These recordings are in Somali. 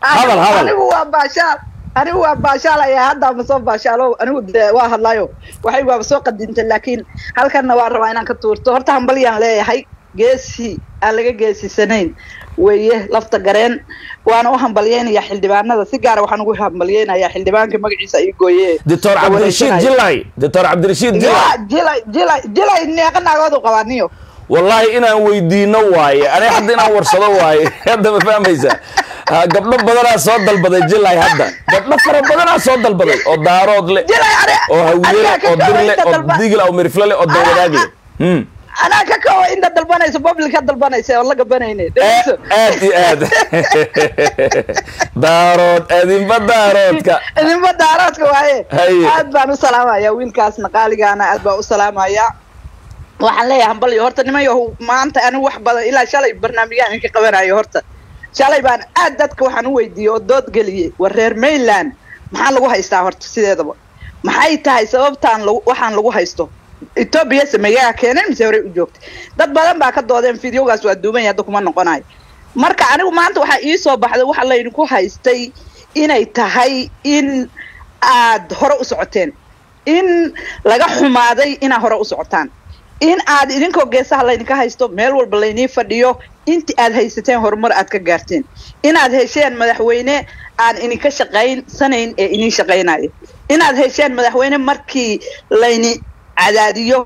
hadal hadal anigu waa baashaal anigu waa baashaalaya hadda ma soo baashaalo anigu de waa hadlayo waxay waaba soo qadintay laakiin halkanna waa rabaa inaan ka tuurto horta hambalyaan leeyahay geesi aan laga geesisanayn weeye lafta gareen waana u hambalyeynaya xildhibaanada si gaara waxaan ugu hambalyeynayaa xildhibaanka magaciisa ay gooye doctor cabdirashiid jilay doctor cabdirashiid jilay jilay jilay jilay neeqa naagoodu qabaaniyo wallahi inaan weydiino waaye aniga hadda inaan warsado waaye hadda ma fahmaysa Ha, gabdho badanaa soo dalbaday jilay hadda gabdho fara badanaa soo dalbaday oo daarood le jilay ani oo hawiye le anigaa ka oo dir le kawaynta oo dalba- digil oo mirifle le oo dawadaag le Hmm. anaa ka kawa inta dalbanaysa public ka dalbanaysa oo la gabanayne dhegeyso aad iyo aad daarood adinba daaroodka idinba daaraadka waaye Haye. aad baan u salaamaya wiilkaasna qaaligaana aad baan u salaamaya waxaan leeyahay hambalyo horta nimayo maanta anigu wax badan ilaa shalay barnaamijyaan idinka qabanayo horta shalay baan aad dadka waxaan u weydiiyey oo dood geliyey war reer mainland maxaa lagu haystaa horta sideedaba maxay tahay sababtaan lagu waxaan lagu haysto etoobiya sameeyaa keeneen mise horey u joogtay dad badan baa ka doodeen fideogaas waa duuban yahay hadda kuma noqonayo marka anigu maanta waxaa ii soo baxday waxa laydinku haystay inay tahay in aad hore u socoteen in laga xumaaday inaad hore u socotaan in aad idinkoo geesaha laydinka haysto meel walba laynii fadhiyo inti aad haysateen horumar aad ka gaarteen inaad hesheen madaxweyne aan idinka shaqaysanayn ee idin shaqaynayo inaad hesheen madaxweyne markii layni cadaadiyo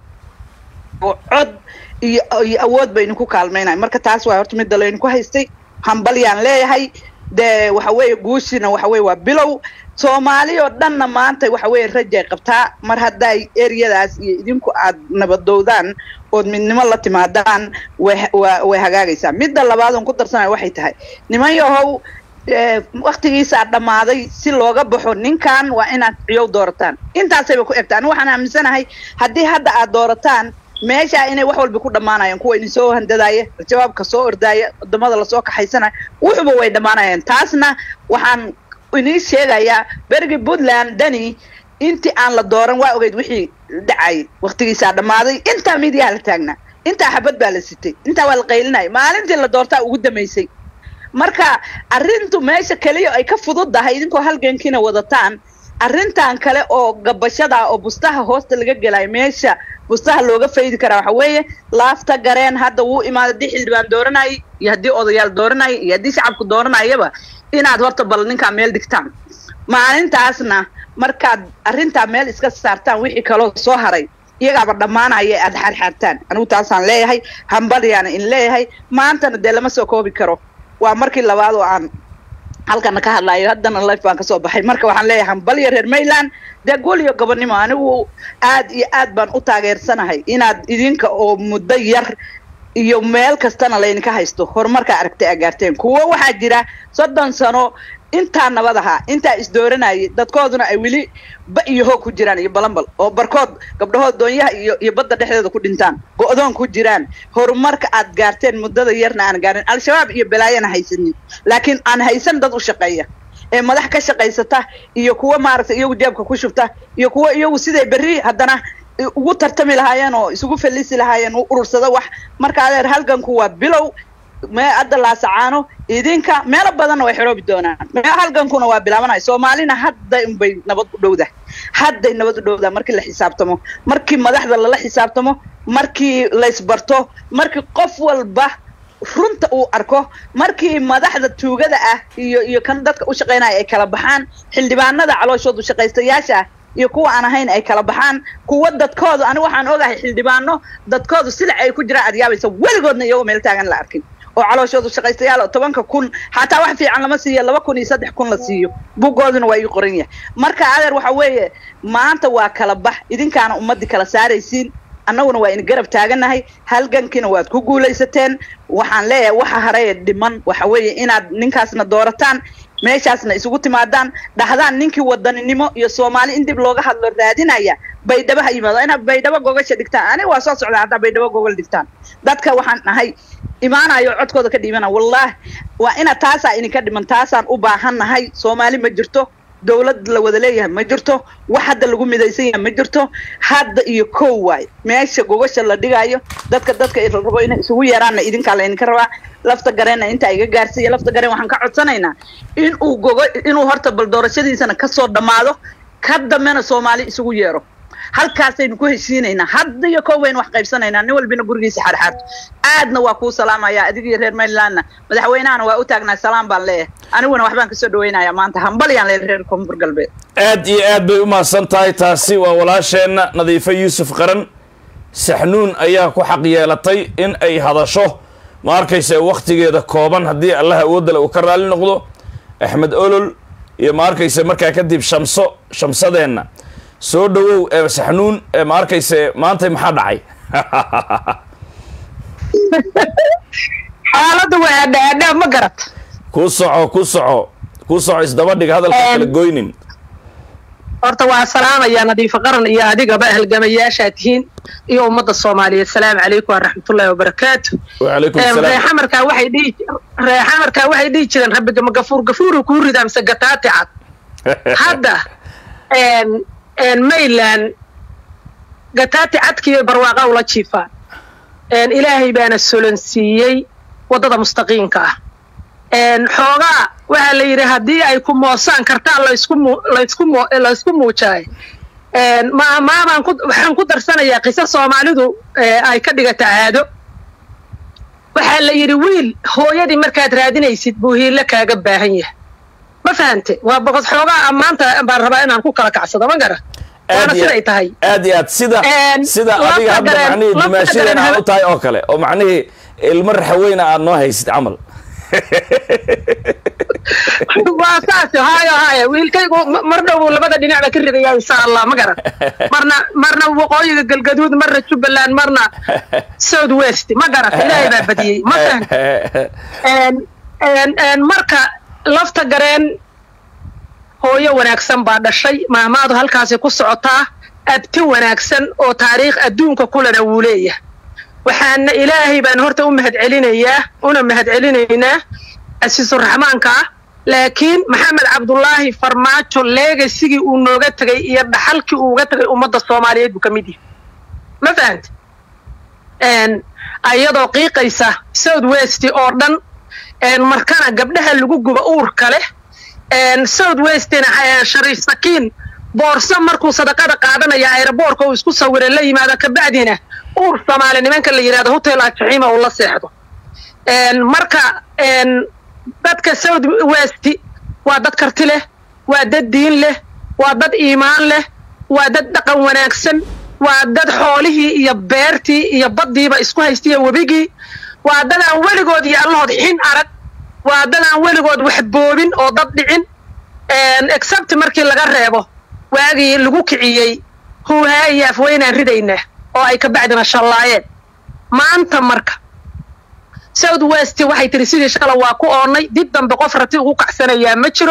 oo cod iyo iyo awood ba idinku kaalmaynayo marka taas waa horta midda laydinku haystay hambalyaan leeyahay dee waxa weeye guushina waxa weye waa bilow soomaali oo dhanna maanta waxa weeye rajay qabtaa mar hadday eryadaas iyo idinku aad nabadowdaan ood midnimo la timaadaan way waa way hagaagaysaa midda labaad oon ku darsanayo waxay tahay niman yahow eh, waktigiisaa dhammaaday si looga baxo ninkan waa inaad ciyow doorataan intaasayba ku egtaa ani waxaan aaminsanahay haddii hadda aad doorataan meesha inay wax walba ku dhammaanayaan kuwa idin soo handadaaya jawaabka soo ordaaya wadamada lasoo kaxaysanaya wuxuba way dhammaanayaan taasna waxaan idiin sheegayaa berigi puntland dani intii aan la dooran waa ogeyd wixii dhacayay waktigiisaa dhammaaday intaa midiyaha la taagnaa intaa xabad baa la sitay intaa waa la qaylinaya maalintii la doortaa ugu dambaysay marka arrintu meesha keliya ay ka fududdahay idinkoo halgankiina wadataan arrintan kale oo gabashada oo bustaha hoosta laga gelayo meesha bustaha looga faydi karaa waxa weeye laafta gareen hadda wuu imaaday haddii xildhibaan dooranayay iyo haddii odayaal dooranayay iyo haddii shacabku dooranayaba inaad horta bal ninkaa meel dhigtaan maalintaasna markaad arrintaa meel iska saartaan wixii kaloo soo haray iyagaaba dhammaanaya aad xaarxaartaan anigu taasaan leeyahay hambalyaana in leeyahay maantana dee lama soo koobi karo waa markii labaad oo aan halkana ka hadlayo haddana life baan kasoo baxay marka waxaan leeyahay hambalya reer mayland dee guul iyo gobonimo anigu aad iyo aad baan u taageersanahay inaad idinka oo muddo yar iyo meel kastana laydinka haysto horumarkaa aragtay aa gaarteen kuwo waxaa jira soddon sano intaa nabad ahaa intaa isdooranayay dadkooduna ay weli ba iyo hoog ku jiraan iyo balanbal oo barkood gabdhahood doonyaha iyo iyo badda dhexdeeda ku dhintaan go-doon ku jiraan horumarka aad gaarteen muddada yarna aan gaarin al-shabaab iyo balaayana haysanin laakiin aan haysan dad u shaqeeya ee madax ka shaqaysata iyo kuwa maaragtay iyagu jeebka ku shubta iyo kuwa iyagu siday berri haddana ugu tartami lahaayeen oo isugu fallisi lahaayeen u urursada wax marka adeer halganku waa bilow me hadda laasacaano idinka meelo badanna way xidhoobi doonaan me halgankuna waa bilaabanaya soomaalina hadda unbay nabad u dhowdahay hadday nabad u dhowdahay markii la xisaabtamo markii madaxda lala xisaabtamo markii laysbarto markii qof walba runta uu arko markii madaxda tuugada ah iyo iyo kan dadka u shaqaynaya ay kala baxaan xildhibaanada calooshoodu shaqaystayaasha ah iyo kuwa aan ahayn ay kala baxaan kuwa dadkoodu anigu waxaan ogahay xildhibaano dadkoodu silac ay ku jiraan aad yaabaysa weligoodna iyagoo meel taagan la arkin oo calooshoodu shaqaystayaal oo tobanka kun xataa wax fiican lama siiyo laba kun iyo saddex kun la siiyo bugooduna waa ii qoran yahay marka adeer waxa weeye maanta waa kala bax idinkaana ummadii kala saaraysiin annaguna waa in garab taaganahay halgankiina waad ku guulaysateen waxaan leeyahay waxa hareye dhiman waxa weeye inaad ninkaasna doorataan meeshaasna isugu timaadaan dhahdaan ninkii wadaninimo iyo soomaali in dib looga hadlo raadinaya baydhabo ha yimaado inaad baydhabo gogasha dhigtaan aniga waa soo socdaa haddaa baydhabo gogol dhigtaan dadka waxaan nahay imaanayo codkooda ka dhiibana wallahi waa inaad taasaa idinka dhiman taasaan u baahan nahay soomaali ma jirto dowlad la wada leeyahay ma jirto wax hadda lagu midaysan yahay ma jirto hadda iyo kow waay meesha gogasha la dhigayo dadka dadka la rabo inay isugu yeeraanna idinkaa laydinka rabaa lafta gareenna intaa iga gaarsiiya lafta gareen waxaan ka codsanaynaa inuu gogo inuu horta bal doorashadiisana kasoo dhammaado ka dambena soomaali isugu yeero halkaasaynu ku heshiinaynaa hadda iyo kow baynu wax qaybsanaynaa nin walbina gurigiisa xaarxaarto aadna waa kuu salaamaya adiga iyo reer marylandna madaxweynahana waa u taagnaa salaam baan leeyahay aniguna waxbaan kasoo dhawaynayaa maanta hambalyaan leeyahay reer koonfur galbeed aad iyo aad bay u mahadsan tahay taasi waa walaasheenna nadiifo yuusuf qaran saxnuun ayaa ku xaq yeelatay in ay hadasho ma arkayse wakhtigeeda kooban haddii allah awoodale uu ka raali noqdo axmed olol iyo ma arkayse markaa kadib shamso shamsadeenna soo dhawow ee saxnuun ee ma arkayse maanta maxaa dhacay xaaladda waa adhaadhaa ma garat ku soco ku soco ku soco isdaba dhig hadalka kala goynin horta waa salaamayaa nadiifo qaran iyo adigaba halgamayaashaa tihiin iyo ummadda soomaaliyeed salaamu calaykum waraxmatullaahi wabarakaatu wacalaykum salaam reexamarkaa waxay dhihi reexamarkaa waxay dhihi jireen rabbigama gafuur gafuuru kuu ridaa mise gataati cad hadda mayland gataati cadkiiyo barwaaqa ula jiifaan ilaahay baana solansiiyey waddada mustaqiimka ah xoogaa waxaa la yidhi haddii ay ku moosaan kartaan laysku mu- laysku mu- laysku muujaayo maabaan ku waxaan ku darsanayaa qiso soomaalidu ay ka dhigata caado waxaa la yidhi wiil hooyadii markaad raadinaysid buu hiilo kaaga baahan yahay ma fahante waa boqos xoogaa ammaanta baan rabaa inaan ku kala kacsado ma gara waana iyo- siday tahay aad iyo aad sida Een, sida lafta adiga hadda gareen- macnihii lafta dimaashadeen gareen aad haba- u tahay oo kale oo macnihii ilmo raxaweyna aad noo haysid camal waa saas haayo haayo wiilkaygu ma- mar dhow buu labada dhinacba ka ridaya insha allah ma garan marna marna waqooyiga galgaduud marna jubbaland marna south west ma garan ilaahay baa badiyey ma fahan Een- een- een marka lafta gareen hooyo wanaagsan baa dhashay maamaadu halkaasi ku socotaa abti wanaagsan oo taariikh adduunka kulena wuu leeyahay waxaana ilaahay baan horta u mahadcelinayaa una mahadcelinaynaa casiisuraxmaanka ah laakiin maxamed cabdulaahi farmaajo leegasigii uu nooga tegay iyo dhaxalkii uu uga tegay ummadda soomaaliyeed buu ka mid yahay ma fahanta ayadoo qiiqaysa south west oo dhan een, markana gabdhaha lagu guba uurka leh een, south westina eh, shariif sakiin boorso markuu sadaqada qaadanaya aeroboorka uu isku sawira la yimaado kabacdina uur soomaali nimanka la yidhahdo hotel ajaxiima uu la seexdo een, marka een, dadka south west waa dad karti leh waa dad diin leh waa dad iimaan leh waa dad dhaqan wanaagsan waa dad xoolihii iyo beertii iyo baddiiba isku haystiyo webigii waa dad aan weligood iyo allahood xin arag waa dad aan weligood wax boobin oo dad dhicin except markii laga reebo waagii lagu kiciyey huuhaa iyo afweynaan ridaynaa oo ay ka bacdina shallaayeen maanta marka south west waxay tiri sidii shala waa ku oonnay dib dambe qof rati ugu kacsanayaa ma jiro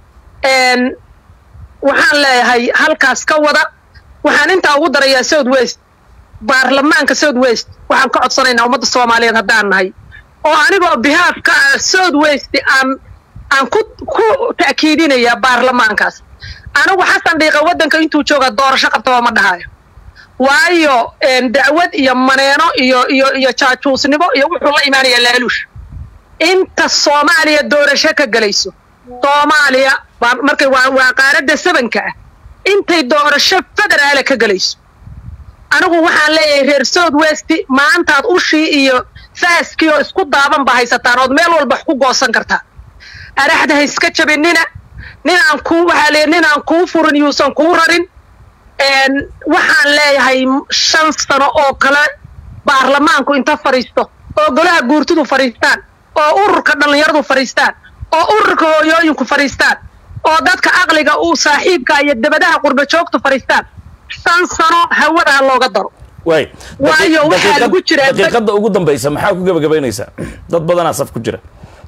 Een, waxaan leeyahay halkaas ka wada waxaan intaa ugu darayaa south west baarlamaanka south west waxaan ka codsanaynaa ummadda soomaaliyeed haddaan nahay oo anigoo bihaaf ka ah south west aan aan ku ku ta'kiidinayaa baarlamaankaas anigu xasan dhiiqa waddanka intuu jooga doorasho qabtaba ma dhahayo waayo een, dacwad iyo maneeno iyo iyo iyo jaajuusnimo iyo wuxuu la imaanayaa laaluush inta soomaaliya doorasho ka gelayso soomaaliya waa markay waa waa qaaradda sabanka ah intay doorasho federaala ka gelayso anigu waxaan leeyahay reer south west maantaad ushii iyo faaskii oo isku daaban baa haysataan ood meel walba wax ku goosan kartaa araxda ha iska jabinina ninaan kuu waxaa leeyahay ninaan kuu furin yuusan kuu rarin een, waxaan leeyahay shan sano oo kale baarlamaanku inta fadhiisto oo golaha guurtidu fadhiistaan oo ururka dhallinyaradu fadhiistaan oo ururka hooyooyinku fadhiistaan oo dadka aqliga uu saaxiibka iyo dabadaha qurba joogtu fadhiistaan shan sano hawada ha looga daro waay Waayo, Daqi- waxaa daqiiqad- lagu jiraa- daqiiqadda ugu dambaysa maxaa ku gebagabaynaysaa dad badanaa saf ku jira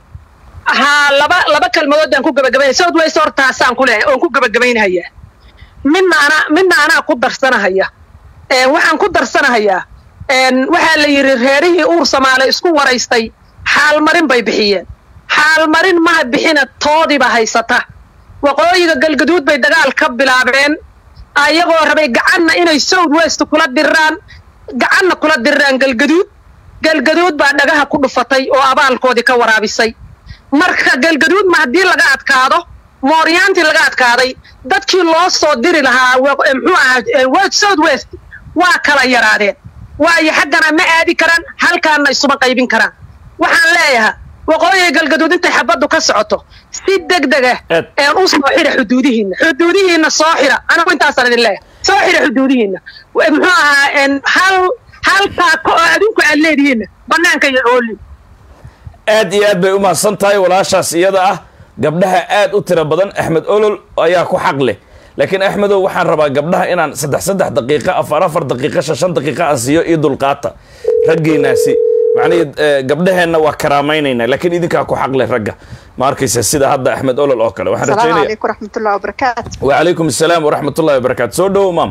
haa laba laba kalmadood baan ku gabagabaynaya south west hortaasaan ku leeyahay oon ku gabagabaynhayaa midna anaa midna anaa ku darsanahaya Een, waxaan ku darsanahayaa een, waxaa la yidhi reerihii uur soomaali isku waraystay xaalmarin bay bixiyeen xaalmarin maha bixina toodiiba haysata waqooyiga galgaduud bay dagaal ka bilaabeen ayagoo rabay gacanna inay south west kula diraan gacanna kula diraan galgaduud galgaduud baa dhagaha ku dhufatay oo abaalkoodii ka waraabisay marka galgaduud ma haddii laga adkaado mooryaantii laga adkaaday dadkii loo soo diri lahaa muxuu ahaa south west waa kala yaraadeen waayo xaggana ma aadi karaan halkaana isuma qaybin karaan waxaan leeyahaa waqooyiga galgaduud intay xabaddu ka socoto si deg dega een u soo xira xuduudihiinna xuduudihiinna soo xira anigu intaasaan idin leeyahay soo xira xuduudihiinna muxuu ahaa hal halkaa ko oo adinku aad leedihiinna bannaanka iyo ooli aad iyo aad bay u mahadsan tahay walaashaas iyada ah gabdhaha aad u tiro badan axmed olol ayaa ku xaq leh laakiin axmedow waxaan rabaa gabdhaha inaan saddex saddex daqiiqa afar afar daqiiqa shan shan daqiiqa aan siiyo iyo dulqaata raggeenaasi macnihii gabdhaheenna waa karaamaynaynaa laakiin idinkaa ku xaq leh ragga ma arkaysa sida hadda axmed olol oo kale waxaan rajaynaya عليكم ورحمة الله وبركاته wacalaykum asalaam waraxmat ullahi wabarakaatu soo dhowow maam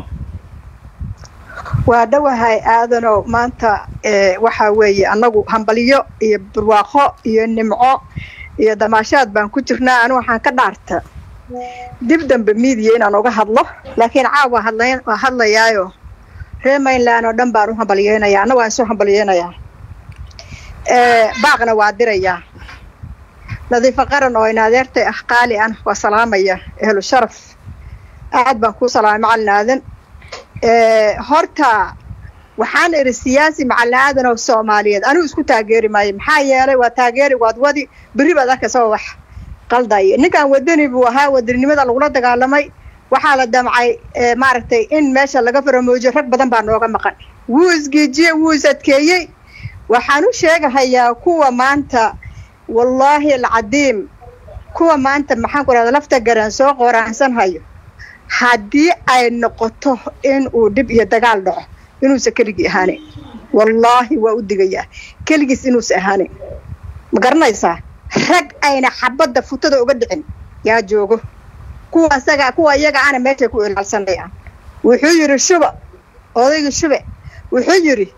waa dhowahay aadanow maanta ee, waxaa weeye annagu hambalyo iyo barwaaqo iyo nimco iyo damaashaad baan ku jirnaa anigu waxaan ka dhaarta dib dambe miidiya inaan uga hadlo laakiin caawa hadlayn waa hadlayaayo reer mainland oo dhan baan u hambalyeynayaa anna waan soo hambalyeynayaa ee, baaqna waa dirayaa nadiifo qaran oo in adeertay ah qaali ah waa salaamaya ehlu sharaf aad baan kuu salaamay macalin aadan ee, horta waxaan idhi siyaasi macalin aadan oo soomaaliyeed anigu isku taageeri maayo maxaa yeelay waa taageeri waad wadi berri baad arkaysa wax qaldaya ninkan wadani buu ahaa wadaninimada lagula dagaalamay waxaa la damcay ee, maaragtay in meesha laga faramoojiyo rag badan baa nooga maqan wuu isgeejiyey wuu is adkeeyey waxaan u sheegahayaa kuwa maanta wallaahi alcadiim kuwa maanta maxaan ku rahda lafta garan soo qoraansan hayo haddii ay noqoto in uu dhib iyo dagaal dhaco inuusan keligii ahaanin wallaahi waa u digayaa keligiis inuusan ahaanin ma garanaysaa rag ayna xabadda futada uga dhicin yaa joogo kuwa asaga kuwa iyaga ana meeshay ku ilaalsanayaan wuxuu yidhi shuba odaygii shube wuxuu yidhi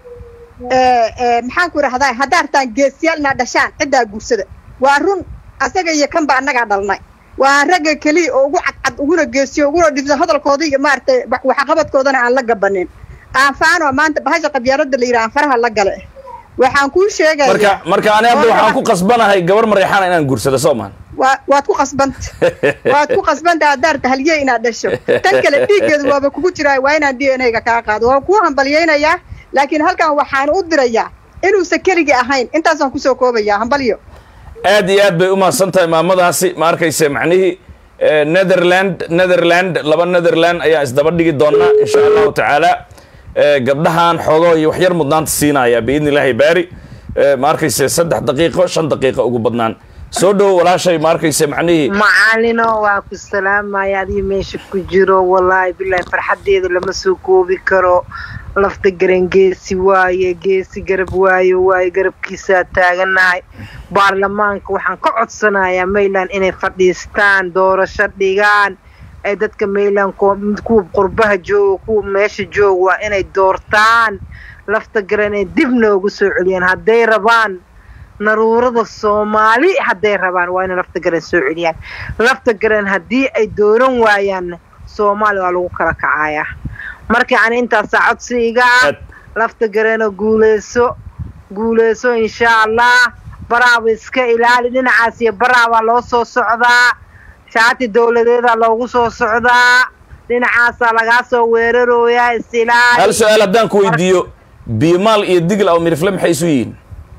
maxaan ku idhahdaa haddaa artaan geesiyaal inaa dhashaan ciddaa guursada waa run asaga iyo kan ba annagaa dhalnay waa ragga keliya oo ugu cadcad uguna geesiyo uguna dhibsa hadalkooda iyo maaragtay waxqabadkoodana aan la gabanin aanfaanoo maanta bahasha qabyaalada la yidhaha aan faraha la gale waxaan kuu sheegaya marka marka ani hadda waxaan ku qasbanahay gabar mareexana inaan guursado soo maan waa waad ku qasbanta waad ku qasbanta haddaarta halye inaad dhasho tan kale dhiiggeedu waaba kugu jiraa waa inaan d n a-ga kaa qaado waan kuu hambalyaynayaa laakiin halkan waxaan u dirayaa inuusan keligii ahayn intaasaan kusoo koobayaa hambalyo aad iyo aad bay u mahadsan tahay maamadaasi ma arkayse macnihii netherland netherland laba netherland ayaa isdaba dhigi doonaa insha allahu tacaala gabdhahan xoogo iyo waxyar mudnaanta siinaya biidni illaahi baari ma arkayse saddex daqiiqo shan daqiiqo ugu badnaan soo dhowo walaashay ma arkayse macnihii macalino waa ku salaamaya adiga meesha ku jiro wallaahi bilaahi farxadeeda lama soo koobi karo lafta garan geesi waaye geesi garab waayo waaye garabkiisaa taaganahay baarlamaanka waxaan ka codsanayaa mayland inay fadhiistaan doorasho dhigaan ay dadka mayland kuwa qurbaha jooga kuwa meesha jooga waa inay doortaan lafta garan ay dib noogu soo celiyaan hadday rabaan naruurada soomaali hadday rabaan waa inay lafta garan soo celiyaan lafta garan haddii ay dooran waayaan soomaali waa lagu kala kacayaa marka ani intaasaa codsi iga ah lafta garano guuleyso guuleyso insha allah baraaba iska ilaali dhinacaas iyo baraabaa loo soo socdaa shaati dowladeedaa loogu soo socdaa dhinacaasaa lagaa soo weerarooyaa is ilaali hal su-aal haddaan ku weydiiyo biimaal iyo digl aw mirifle maxay isu yihiin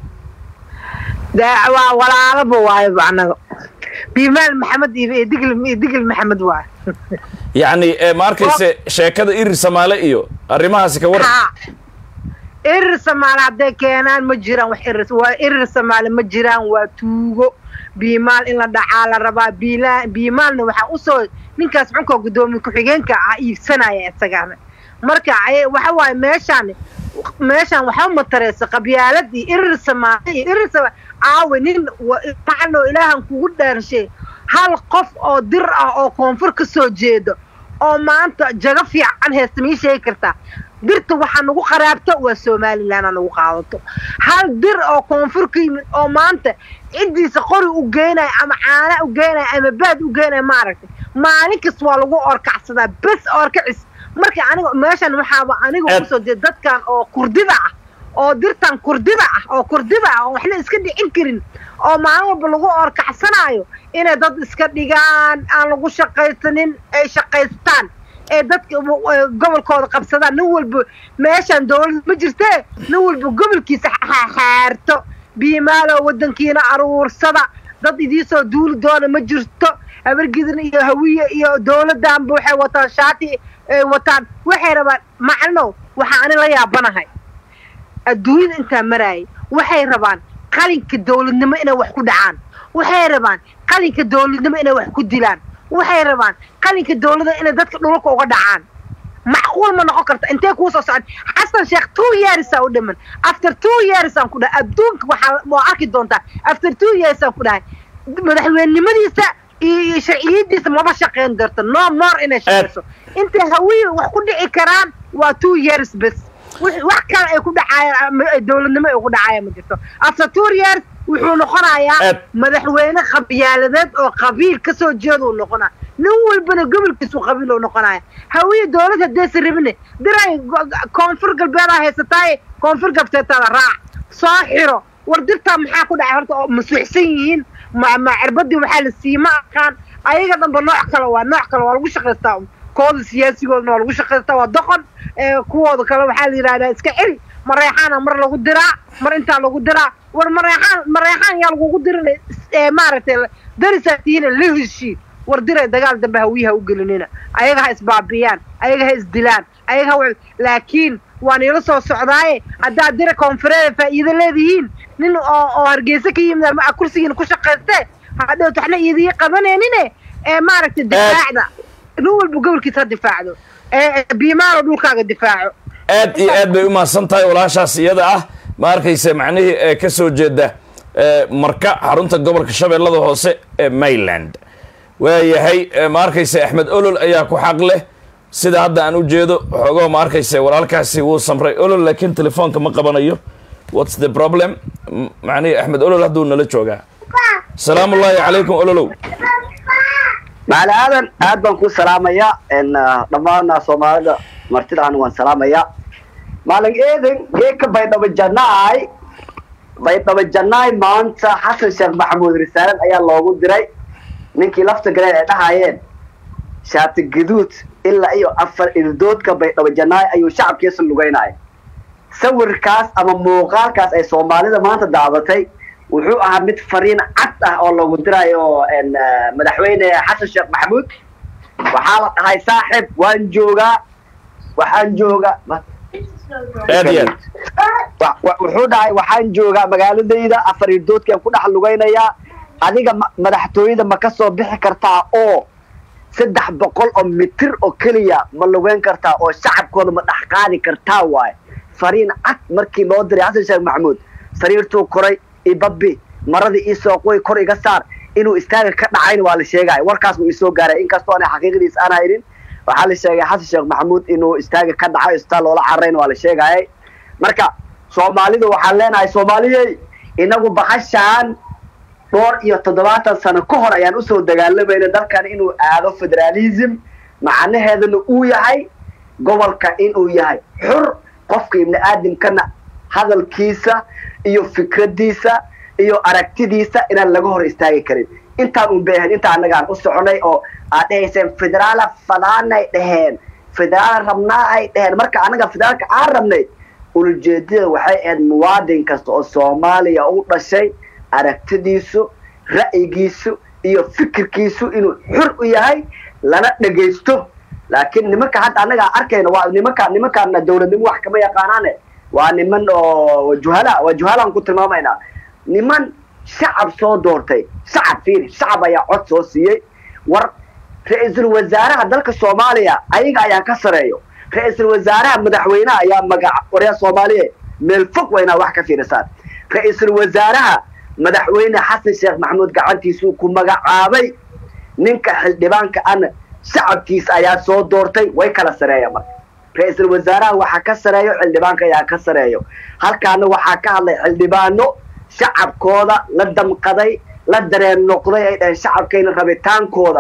waa walaalaba waayoba annaga biimaal maxamed iyo digl iyo digl maxamed waayo yacni ma arkayse sheekada irir samaale iyo arrimahaasi ka waran irir samaale hadday keenaan ma jiraan wax irir waa irir samaale ma jiraan waa tuugo biimaal in la dhacaa la rabaa biila biimaalna waxaa usoo ninkaas xunkoo guddoomiye ku-xigeenka ah iibsanaya isagana marka waxa waaye meeshaan meeshaan waxaa matareysa qabyaalad iyo irir samaale iyo irir samaale aawe nin macaloo ilaahan kugu dhaarshay hal qof oo dir ah oo koonfur ka soo jeedo oo maanta jago fiican heesta mii sheegi kartaa dirta waxaa nagu qaraabto waa somalilanaa nagu qaadato hal dir oo koonfur ka yimid oo maanta ciddiisa qori u geenaya ama caana u geenaya ama baad u geenaya maaragtay maalin kasta waa lagu orkacsadaa bes orkacis marka aniga meeshan waxaaba aniga Aad- kusoo jeeda dadkan oo kurdida ah oo dirtan kurdida ah oo kurdida ah oo waxna iska dhicin karin oo maalin walba lagu orkacsanaayo inay dad iska dhigaan aan lagu shaqaysanin ay shaqaystaan ee dadka w- w- gobolkooda qabsadaan nin walba meeshan dowlad ma jirtee nin walba gobolkiisa xaarto biimaalo wadankiina aruursada dad idiisoo duuli doona ma jirto habargidan iyo hawiye iyo dowladanba waxay wataan shaati ay wataan waxay rabaan maclinow waxaa ani la yaabanahay adduunyada intaa maraayay waxay rabaan qalinka dowladnimo inay wax ku dhacaan waxay rabaan qalinka dowladnimo inay wax ku dilaan waxay rabaan qalinka dowladda inay dadka dhulka uga dhacaan macquul ma noqon karta intee kuu soo socon xasan sheekh two years aa u dhiman after two years aan ku dhahay adduunka waxaa waa arki doontaa after two years aan ku dhahay madaxweynenimadiisa iyo iyo sharciyadiisa maba shaqayn doonto no more inay shaqayso intay hawiye wax ku dhici karaan waa two years bes wix- wax kale ay ku dhacayaan ama ay dowladnimo ay ku dhacayaan ma jirto after two years wuxuu noqonayaa Ed. madaxweyne qabyaaladeed oo qabiil ka soo jeeda uu noqonaya nin walbana gobolkiisu qabiil uu noqonaya hawiye dowlad haddaysa rabine diray go- koonfur galbeedaa haysataaye koonfur galbeedtaada raac soo xiro war dirtaa maxaa ku dhacay horta oo masuuxsan yihiin ma ma cirbadii waxaa la siiyey ma aqaan ayaga dhanba nooc kale waa nooc kale waa lagu shaqaystaa un. kooda siyaasigoodana waa lagu shaqaystaa waa doqon ee kuwooda kale waxaa la yidhahdaa iska celi mareexaana mar lagu diraa mar intaa lagu diraa war mareexaan mareexaan yaa lagugu dirin ee maaragtay darisaa tihiina la heshii war diray dagaal dambe hawiyaha u gelinina ayaga ha isbaabiyaan ayaga ha isdilaan ayaga ha wa- laakiin waan ila soo socdaaye haddaad dira koonfureeda faa'iido leedihiin nin oo oo hargeysa ka yimid ama kursigiina ku shaqaystee hadhowt waxna iidii qabaneenine ee maaragtay difaacda nin walba gobolkiisa ha difaacdo ee biimaalo dhulkaaga difaaco aad iyo aad bay u mahadsan tahay walaashaas iyada ah ma arkaysa macnihii ee ka soo jeeda ee, marka xarunta gobolka shabeellada hoose ee mayland waayahay ee, ma arkaysa axmed olol ayaa ku xaq leh sida hadda aan u jeedo xoogoo ma arkaysa walaalkaasi wuu samray olol laakiin telefoonka ma qabanayo what's the problem M- macnihii axmed olol hadduu nala joogaa salaamu ullaahi calaykum ololow macali aadan aad baan ku salaamaya n dhammaan soomaalida martidaana waan salaamaya maalin eedan geeka baydhabo janaay baydhabo janaay maanta xasan sheekh maxamuud risaalad ayaa loogu diray ninkii lafta galeen ay dhahayeen shaati gaduud ilaa iyo afar irdoodka baydhabo janaay ayuu shacabkiisa lugeynaya sawirkaas ama muuqaalkaas ay soomaalida maanta daabatay wuxuu ahaa mid fariin cad ah oo loogu dirayo n madaxweyne xasan sheekh maxamuud waxaa la dhahay saaxib waan joogaa waxaan joogaa aad iyo aad Wa- wa- wuxuu dhahay waxaan joogaa magaaladayda afar irdoodkaan ku dhex lugaynayaa adiga ma- madaxtooyada ma ka soo bixi kartaa oo saddex boqol oo mitir oo keliya ma lugeyn kartaa oo shacabkooda ma dhex qaadi kartaa waaye fariin cad markii loo diray xasan sheekh maxamuud sariirtuu koray ibabi maradii iisoo qoy kor iga saar inuu istaaga ka dhacayna waa la sheegaya warkaas wuu isoo gaaray inkastoo aanay xaqiiqadiis aan haynin waxaa la sheegay xasan sheekh maxamuud inuu istaaga ka dhaco istaa loola cararayna waa la sheegayay marka soomaalidu waxaan leenahay soomaaliyey inagu bakashaan dhowr iyo toddobaatan sano ka hor ayaan usoo dagaalamayna dalkan inuu aado federaalism macnaheedana uu yahay gobolka inuu yahay xur qofka ibni aadamkana hadalkiisa iyo fikradiisa iyo aragtidiisa inaan laga hor istaagi karin intaan un beahayn inta annagaan u soconay oo aad dhahayseen federaala fadaanay dhaheen federaala rabnaa ay dhaheen marka annaga federaalka aan rabnay ulajeedada waxay ahayd muwaadin kasta oo soomaaliya u dhashay aragtidiisu ra'yigiisu iyo fikirkiisu inuu xur u yahay lana dhegaysto laakiin nimanka hadda annaga arkayna waa nimanka nimankaana dowladnimo wax kama yaqaanaane waa niman oo juhala waa juhalaan ku tilmaamaynaa niman shacab soo doortay shacab fiiri shacab ayaa cod soo siiyey war ra-iisul wasaaraha dalka soomaaliya ayaga ayaa ka sareeyo ra-iisul wasaaraha madaxweynaha ayaa magaca waryaa soomaaliya meel fog waa inaad wax ka fiirisaan ra-iisul wasaaraha madaxweyne xasan sheekh maxamuud gacantiisuu ku magacaabay ninka xildhibaanka ana shacabkiisa ayaa soo doortay way kala sareeya marka ra-iisul wasaaraha waxaa ka sareeyo xildhibaanka ayaa ka sareeyo halkaana waxaa ka hadlay xildhibaano shacabkooda la damqaday la dareen noqday ay dhaheen shacabkayna rabitaankooda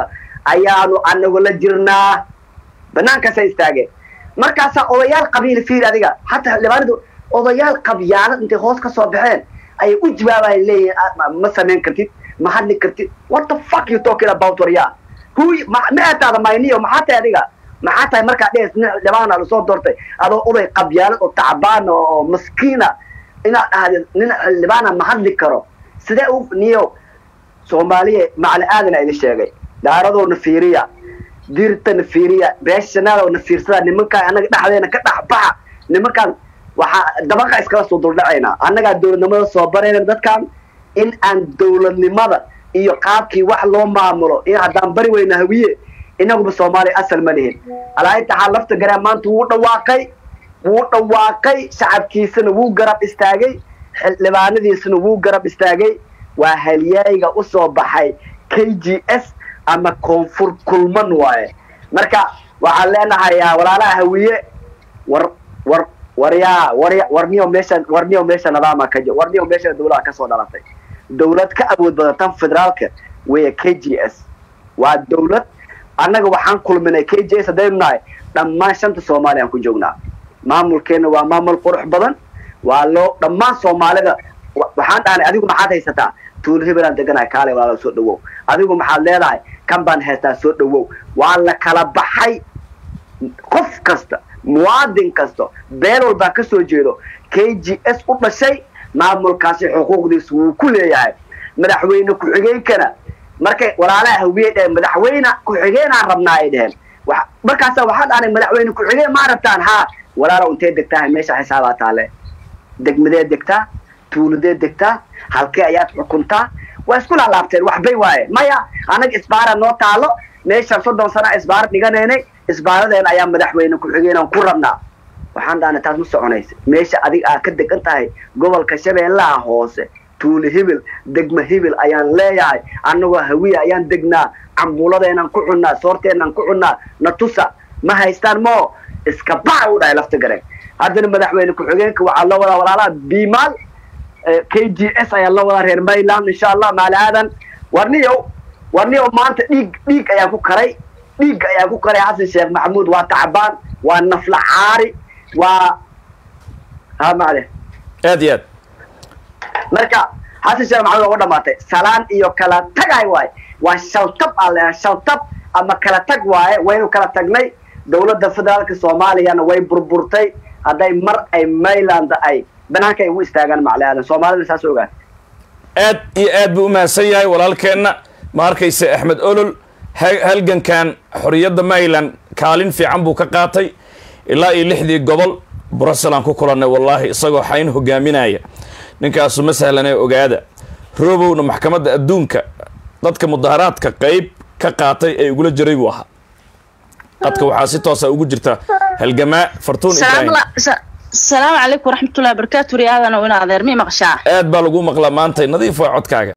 ayaanu anagu la jirnaa banaankaasa istaageen markaasaa odayaal qabiil fiir adiga hataa xildhibaanadu odayaal qabyaalad intay hoos ka soo baxeen ayay u jawaabayan leeyihin ma samayn kartid ma hadli kartid what the fuck you talking about waryaa hu ma aataada mayniyo maxaa tahay adiga maxaa tahay markaa dhees nin xildhibaana lasoo doortay adoo oday qabyaalad oo tacbaana oo maskiina inaad dhahdeed nin xildhibaana ma hadli karo sidee u niyo soomaaliya macali aadana idin sheegay dhaaradoona fiiriya diirtana fiiriya beeshanaadona fiirsada nimankaan annaga dhexdeena ka dhex baxa nimankaan waxaa dabaqa iskala soo duldhacaynaa annagaa dowladnimada soo barayna dadkan in aan dowladnimada iyo qaabkii wax loo maamulo in haddaan bari weyna hawiye inaguba soomaaliya asal ma lihin alaaintaxaa lafta garaa maanta wuu dhawaaqay wuu dhawaaqay shacabkiisana wuu garab istaagay xildhibaanadiisana wuu garab istaagay waa halyaayga u soo baxay k g s ama koonfur kulman waaye marka waxaan leenahay walaalaha hawiye war war waryaa warya warniyo meesha warniyo meesha nidaama ka jir warniyo meesha dawlada kasoo dhalatay dawlad ka awood badan tan federaalka weya k g s waa dawlad annaga waxaan kulminay k g s haddaynu nahay dhammaan shanta soomaaliya aan ku joognaa maamulkeena waa maamul qurux badan waa loo dhammaan soomaalida waxaan dhahnay adigu maxaad haysataa tuul hebelaan deganahay kaale walaala soo dhawow adigu maxaad leedahay kan baan haystaa soo dhawow waa la kala baxay qof kasta muwaadin kasta beel walbaa ka soo jeedo k g s u dhashay maamulkaasi xuquuqdiisa wuu ku leeyahay madaxweyne ku-xigeenkana markay walaalaha hawiyey dheheen madaxweyne ku-xigeenaan rabnaa ay dheheen markaasa waxaa dhahnay madaxweyne ku-xigeen maa rabtaan haa walaalow intee degtaahay meesha xisaabaa taale degmadee degtaa tuuladee degtaa halkee ayaad xukuntaa waa isku laalaabteen waxbay waaye maya annaga isbaara noo taalo meeshaan soddon sana isbaara dhiganaynay isbaaradeena ayaa madaxweyne ku-xigeenaan ku rabnaa waxaan dhahnay taas ma soconaysa meesha adig aad ka degan tahay gobolka shabeellaha hoose tuule hibil degma hibil ayaan leeyahay annagoo hawiya ayaan degnaa cambuuladeenaan ku cunnaa soorteenaan ku cunnaa natusa ma haystaan moo iska baxa u dhahay lafta gareen haddana madaxweyne ku-xigeenka waxaa loo wadaa walaalaha bimaal k g s ayaa loo wadaa reer mayland insha allah maali aadan warniyow warniyow maanta dhiig dhiig ayaan ku karay dhiig ayaan ku karay xasan sheekh maxamuud waa tacbaan waa nafla caari waa ha macde aad iyo aad marka xasan sheekh maxamuud waa u dhamaatay salaan iyo kala tagay waaye waa shaltab aa leeyahay shaltab ama kala tag waaye waynu kala tagnay dowladda federaalka soomaaliyana way burburtay hadday mar ay mayland ay banaanka ay ugu istaagaan macli aadan soomaalida saas ogaan aad iyo aad buu u mahadsan yahay walaalkeenna ma arkaysa axmed olol halgankan xorriyadda mayland kaalin fiican buu ka qaatay ilaa iyo lixdii gobol bruselan ku kulannay wallaahi isagoo xayn hogaaminaya ninkaasu ma sahlanee ogaada roobowna maxkamadda adduunka dadka mudaharaadka qeyb ka qaatay ee ugula jiray buu ahaa qadka waxaa si toosa ugu jirta halgamaa fartuun ibraahim asalaamu calaykum waraxmatullahi wabarakaatu riyaadana ina adeer mi maqshaa aad baa lagu maqlaa maantay nadiif waa codkaaga